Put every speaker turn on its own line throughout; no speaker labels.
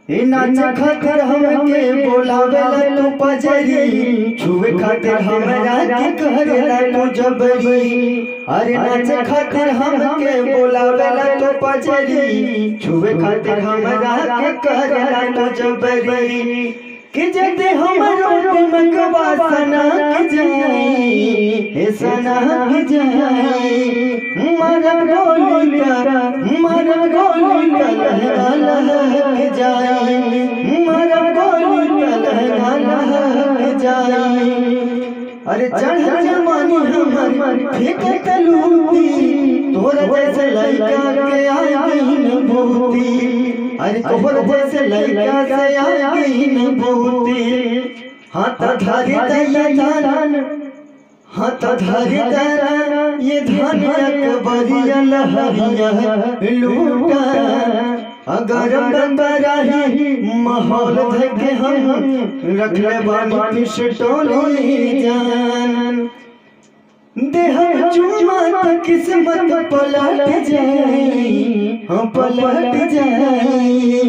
ए नाच खातिर हमके बोलावेला तू पजरी छुए खातिर हमरा के करेला तू जबरी अरे नाच खातिर हमके बोलावेला तू पजरी छुए खातिर हमरा के करेला तू जबरी कि जदे हमरो दिमक वासना के जाई हे सना के जाई मरब गोली का मरब गोली का लहरा लहक जाई मरब गोली का लहरा लहक जाई अरे चढ़ जमानी हमर फेंके तलूती तोरा जैसे लड़का के आई न भूती अरे तोहर जैसे लड़का से आई न भूती हाथ धारी दैया जान हाथ धारी दैया ये धन अकबरिया लहरिया लूटा अगर बंदराही माहौल धके हम रखले बानी पिस्टोली जान देह चुमा त किस्मत पलट जाई हम पलट जाई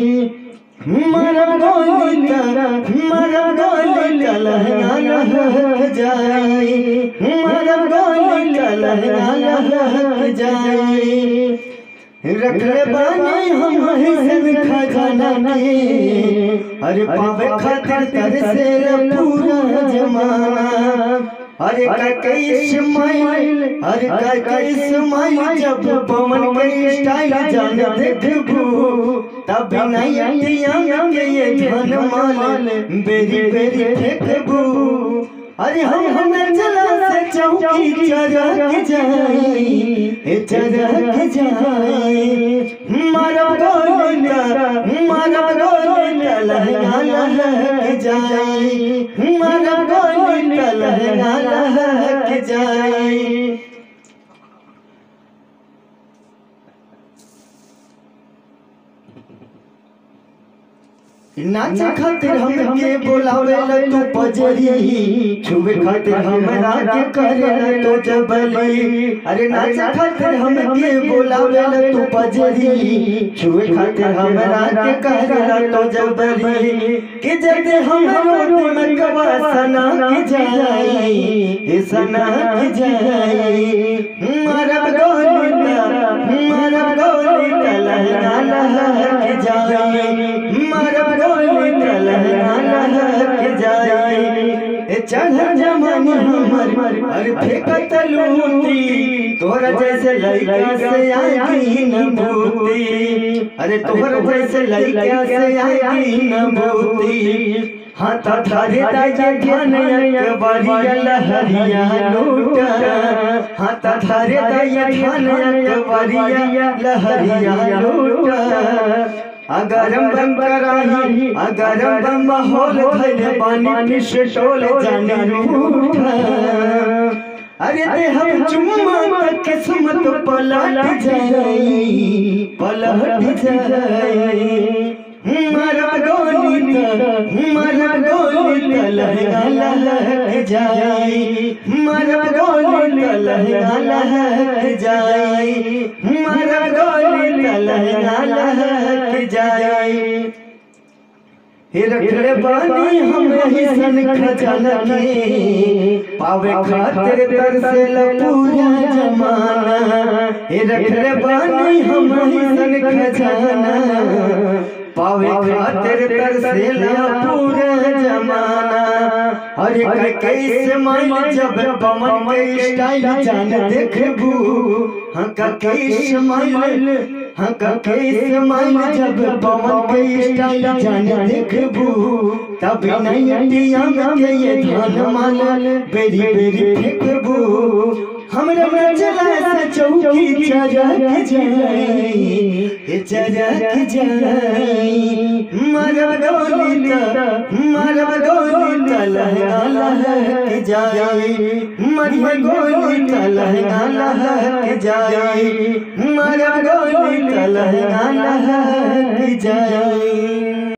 मर गोली का मर गोली का लहंगा लहक जाई मर गोली का लहंगा लहक जाई रखले बानी हम हिसन खजाना के अरे पावे खातिर तरसे पूरा जमाना अरे कई स्माइल अरे कई स्माइल जब पवन के स्टाइल जान देखबू तब नहीं अटिया के ये धन माल बेरी बेरी फेंकबू अरे हम हम चला से चौकी चरक जाई ए चरक जाई मारा गोली का मारा गोली का लहंगा लहक जाई मारा गोली का लहंगा लहक जाई नाच खातिर हमके बोलावेला तू पजरी छुए खातिर हमरा के करेला तो जबली अरे नाच खातिर हमके बोलावेला तू पजरी छुए खातिर हमरा के करेला तो जबली कि जदे हमरो दिमक वासना के जाई ए सना के जाई मरब गोली का मरब गोली का लहंगा लहक जाई मरब गोली का लहंगा लहक जाई ए चढ़ जमानी हमर अरे फेंकत लूटी तोरा जैसे लड़का से आई न भूती अरे तोरा जैसे लड़का से आई न भूती हाथ धारे दाजे ध्यान एक बारिया लहरिया लूटा हाथ धारे दाजे ध्यान एक बारिया लहरिया लूटा अगरम बम कराही अगरम बम माहौल धैले पानी पिस्टोल जाने रूठा अरे दे हम चुम्मा तक किस्मत पलट जाई पलट जाई मरा गोली त मरा गोली त लहंगा लहक जाई मरा गोली त लहंगा लहक जाई मरा गोली त लहंगा लहक जाई हे रखले बानी हम यही सन खजाना के पावे खातिर तरसेल पूरा जमाना हे रखले बानी हम यही सन खजाना पावे खातिर तरसेल पूरा जमाना अरे कैसे माइल जब पवन के स्टाइल जान देखबू हाँ कैसे माइल हाँ कैसे माइल जब पवन के स्टाइल जान देखबू तब नहीं अटिया के ये धान माल बेरी बेरी फेंकबू हमरा न चला से चौकी चरक जाई ए चरक जाई मरब गोली त मरब गोली त लहंगा लहक जाई मरब गोली त लहंगा लहक जाई मरब गोली त लहंगा लहक जाई